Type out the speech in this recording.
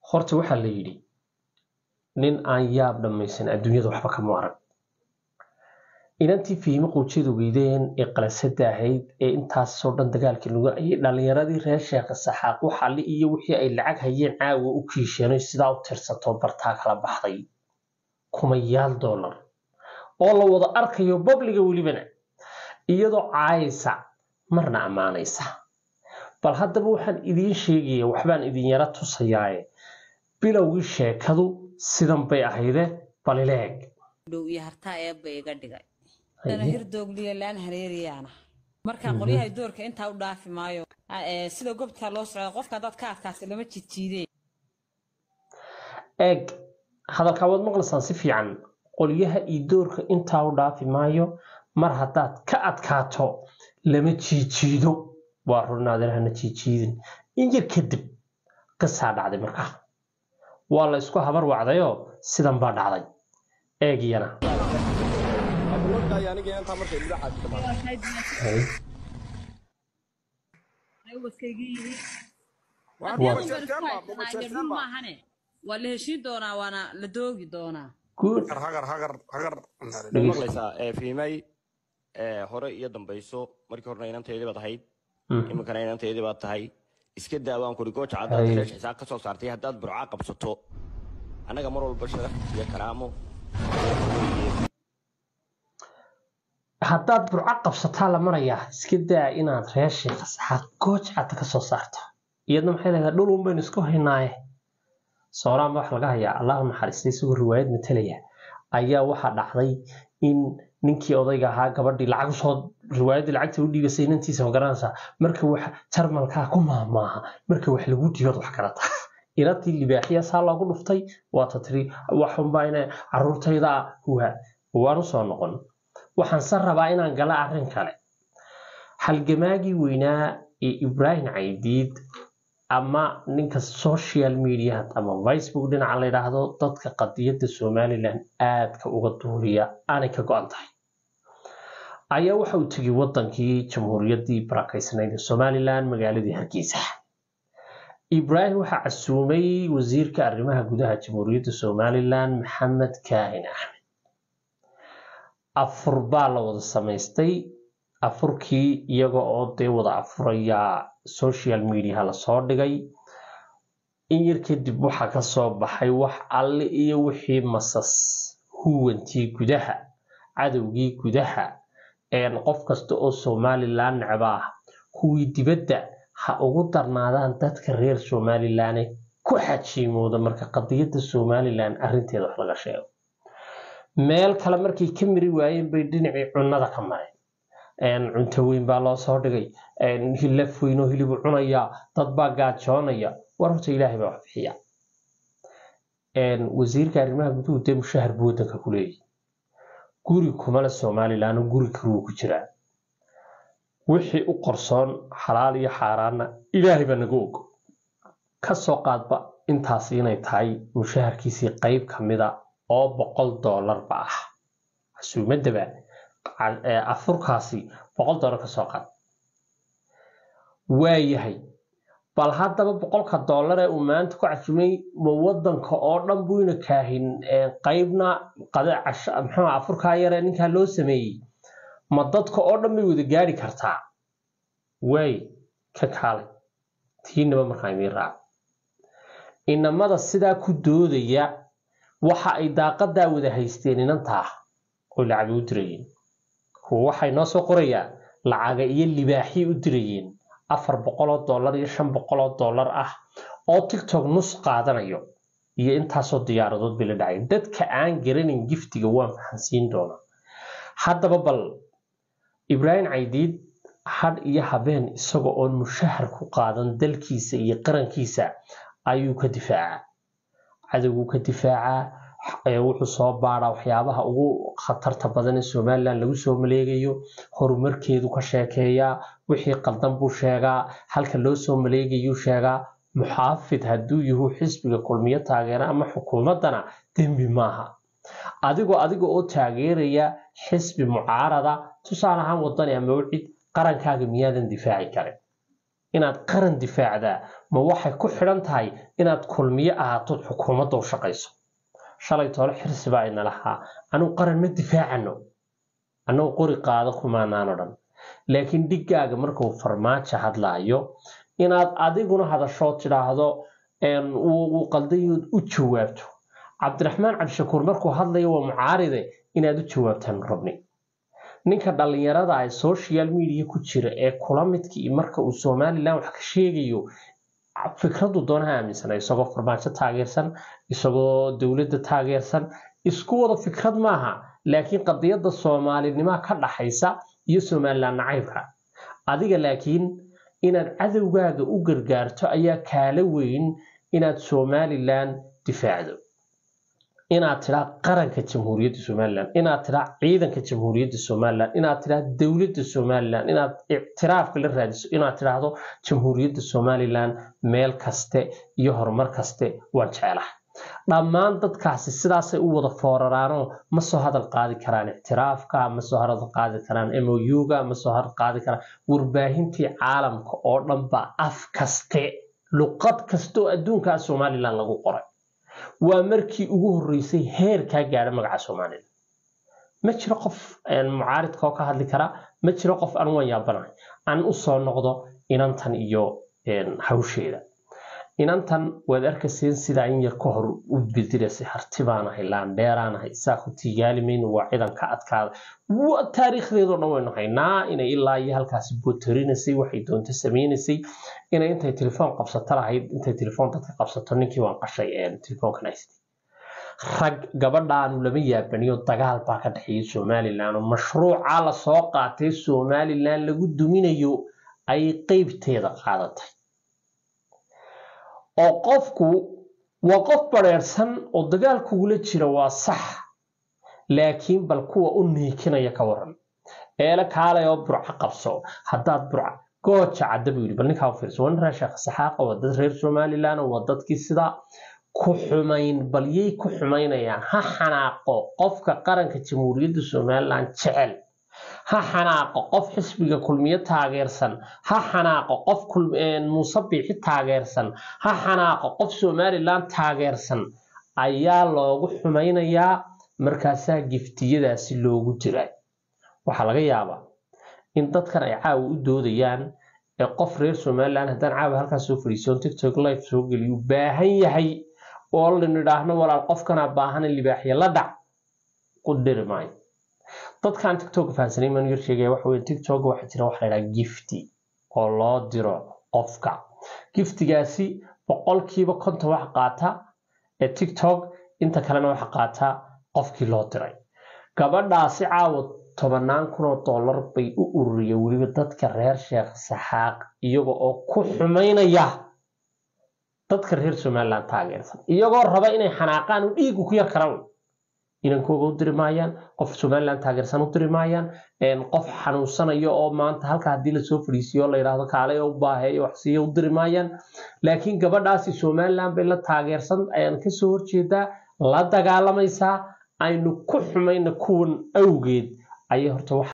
horta waxaa la yidhi nin aan yaab dhammaysan adduunyada waxba kama arag inantii fiimo quujadu weydeen ee qalasada ahayd ee intaasoo dhan dagaalkii lagu ayay dhallinyaradii reer sheekha saxaaq waxali iyo wixii ay lacag hayeen caawa u kiisheenay sidaa u tirsato bartaa kala baxday kumayaal dollar oo la wada arkayo babliga welibana iyadoo caayaysa marna ammaanaysa bal haddaba waxaan idiin sheegaya waxbaan idin yara tusayaaye bilowgii sheekadu sidan bay ahayde balileeg dhow iyo hartaa eebba iga dhigay dana hirdoogliya laan hareeriyaana markaa qolyahay doorka intaa u dhaafi maayo Eh, sida gobtaa loo socda qofka haddaad ka adkaasi lama jijiideen eeg hadalkaa waad maqlaysaan si fiican qolyaha iyo doorka intaa u dhaafi maayo mar haddaad ka adkaato lama jiijiido waa runaadirahana jiijiidin in yar kadib qisaa dhacday markaa waa la isku habar wacdayoo sidan baa dhacday eegiyana waa la heshiin doonaa waana la doogi doonaa guud hagar hagar hagar ma maqlaysaa ee fiimay ee hore iyo dambayso markii horena inanteedii baad ahayd iminkana inanteedii baad tahay iska daawaan kuri gooja caddaad Hay. reesh xisaab ka soo saartay haddaad burcaa qabsato annaga mar walba sharaf iyo karaamo haddaad burco qabsataa la marayaa iska daa inaad reer sheekha saxaaq gooj cadda ka soo saarto iyadna maxay leedahay dhul un baynu isku haynaaye sooraan baa wax laga hayaa allahu naxariistay isagoo riwaayad matalaya ayaa waxaa dhacday in ninkii odayga ahaa gabadhii lacag usoo riwaayaddii lacagta u dhiibasay inantiisa ma garanaysaa marka wax jarmalkaa ku maahmaaha marka wax lagu dhiibaad wax garata inantii libaaxiya saa loogu dhuftay waata tiri waxunbaa ina caruurtayda huha waan usoo noqon waxaan san rabaa inaan gala arrin kale halgamaagii weynaa ee ibraahim caydiid ama ninka social media ama facebook dhinaca la yidhaahdo dadka qadiyadda somaliland aadka uga duuriya aanay ka go-an tahay ayaa waxa uu tegay wadankii jamhuuriyaddii barakaysnayd ee somaliland magaaladii hargeysa ibraahim waxaa casuumay wasiirka arrimaha gudaha jamhuuriyadda somaliland maxamed kaahin axmed afur baa la wada samaystay afurkii iyaga oo dee wada afuraya social mediaha lasoo dhigay in yar kadib waxaa kasoo baxay wax alle iyo wixii masas huwantii gudaha cadowgii gudaha een qof kasta oo somaliland necba ah kuwii dibadda ha ugu darnaadaan dadka reer somaliland ee ku xajiimooda marka qadiyadda somaliland arrinteeda wax laga sheego meel kale markay ka miri waayeen bay dhinacii cunnada ka mareen een cunto weyn baa loo soo dhigay een hilaf weyn oo hilibu cunayaa dad baa gaajoonaya war horta ilaahay baa wax bixiya een wasiirka arrimaha guduhu dee mushahar buu waddanka ku leeyahay guri kumale somaliland guri kaluu ku jiraa wixii u qorsoon xalaal iyo xaaraanna ilaahay baa naga og ka soo qaadba intaas inay tahay mushaharkiisii qayb ka mida oo boqol doolarba ah casuumadaba ca- ee afurkaasi boqol doolar ka soo qaad waayahay bal haddaba boqolka doolar ee uu maanta ku casuumay ma wadanka oo dhan buyna kaahin ee qaybna qade casho muxuu afurkaa yare ninkaa loo sameeyey ma dadka oo dhan bay wada gaari kartaa waay ka kaalay tiinaba markaa idiin raaca inamada sidaa ku doodaya waxa ay daaqadaa wada haysteen inantaa oo lacagay u dirayeen kuwa waxay noo soo qorayaan lacaga iyo libaaxii u dirayeen afar boqoloo dollar iyo shan boqoloo dollar ah oo tiktok nus qaadanayo iyo intaasoo diyaaradood bay la dhacay dadka aan garanin giftiga waan fahansiin doonaa haddaba bal ibraahim caydiid hadh iyo habeen isaga oon mushahar ku qaadan dalkiisa iyo qarankiisa ayuu ka difaacaa cadowguu ka difaacaa ee wuxuu soo baaraa waxyaabaha ugu khatarta badan ee somaliland lagu soo maleegayo horumarkeedu ka sheekeeyaa wixii qaldan buu sheegaa halka loo soo maleegayuu sheegaa muxaafid hadduu yahu xisbiga kulmiyo taageera ama xukuumaddana dembi maaha adigoo adiga oo taageeraya xisbi mucaarada tusaale ahaan wadani ama wcid qarankaaga miyaadan difaaci karin inaad qaran difaacdaa ma waxay ku xidhan tahay inaad kulmiye ahaatood xukuumadda u shaqayso shalay toole xirsi baa ina lahaa anugu qaran ma difaacano annagu qori qaado kumaanaan odhan laakiin dhiggaaga markuu farmaajo hadlaayo inaad adiguna hadashoo tidhaahdo uu qaldayood u jawaabto cabdiraxmaan cabdishakuur markuu hadlayo waa mucaaride inaad u jawaabtaan rabni ninka dhallinyarada ah social media ku jira ee kula midkii marka uu somalilan wax ka sheegayo fikradu doonaha aaminsana isagoo farmaajo taageersan isagoo dowladda taageersan isku wada fikrad maaha laakiin qadiyadda soomaalinimaa ka dhaxaysa iyo somalilan nacaybka adiga laakiin inaad cadowgaaga u gargaarto ayaa kaala weyn inaad somalilan difaacdo inaad tidhaa qaranka jamhuuriyadda somalilan inaad tidhaa ciidanka jamhuuriyadda somalilan inaad tidhaa dowladda somalilan inaad ictiraafka la raadiso inaad tidhaahdo jamhuuriyadda somalilan meel kaste iyo horumar kaste waan jeclaha dhammaan dadkaasi sidaasay u wada fooraraanoo ma soo hadal qaadi karaan ictiraafka ma soo hadal qaadi karaan mouga ma soo hadal qaadi karaan warbaahintii caalamka oo dhan baa af kaste luqad kasta oo adduunkaa somalilan lagu qoray waa markii ugu horreysay heer kaa gaadha magaca somalilan ma jiro qof mucaaridka oo ka hadli kara ma jiro qof aan waan yaabanahay aan u soo noqdo inantan iyo hawsheeda inantan waad arkayseen sidaa in yar ka hor u bedelaysay harti baanahay laandheeraanahay saa ku tigaalimayno waa ciidan ka adkaada taariikhdeedoo dhan waynu haynaa inay ilaa iyo halkaasi botorinaysay waxay doonto sameynaysay inay intay telefoon qabsato lahayd intay telefoon dadka qabsato ninkii waan qashay telefoonkan haystay rag gabadhaanu lama yaabaniyo dagaal baa ka dhexeeya somalilan oo mashruuca lasoo qaatay somalilan lagu duminayo ay qeybteeda qaadatay oo qofku waa qof bareersan oo dagaal kugula jira waa sax laakiin bal kuwa u niikinaya ka waran eele kaalay oo burca qabso haddaad burca gooja cadda buu yidhi bal ninkaa u fiirso waa nin reer sheekh saxaaqa waa dad reer somalilan waa dadkii sidaa ku xumayn bal yay ku xumaynayaan ha xanaaqo qofka qaranka jamhuuriyadda somalilan jecel ha xanaaqo qof xisbiga kulmiye taageersan ha xanaaqo qof muuse biixi taageersan ha xanaaqo qof somalilan taageersan ayaa loogu xumaynayaa markaasaa giftiyadaasi loogu jiray waxaa laga yaabaa in dadkan ay caawa u doodayaan ee qof reer somalilan haddaan caawa halkaas soo fadhiisoon tiktok life soo geliyu baahan yahay oo lanidhaahno walaal qofkanaa baahana libaaxya la dhac ku dhiri maayo dadkan tiktok fahansanay maan yar sheegaya waxa weye tiktok waxaa jira waxa la yidhaha gifti oo loo diro qofka giftigaasi boqolkiiba konton waxa qaata ee tiktok inta kalena waxa qaata qofkii loo diray gabadhaasi caawa tobanaan kun oo dollar bay u ururiyeen weliba dadka reer sheekh saxaaq iyaga oo ku xumaynaya dadka reer somalilan taageersan iyagoo raba inay xanaaqaan u dhiigu ku yar karaan inankooga u diri maayaan qof somalilan taageersan u diri maayaan qof xanuunsanayo oo maanta halka haddii lasoo fadhiisiyo la yidhaahdo kaalay oo u baaheeyo waxsiiyo u diri maayaan laakiin gabadhaasi somalilan bay la taageersan ayaan kasoo horjeedaa la dagaalamaysaa aynu ku xumayna kuwan awgeed ayay horta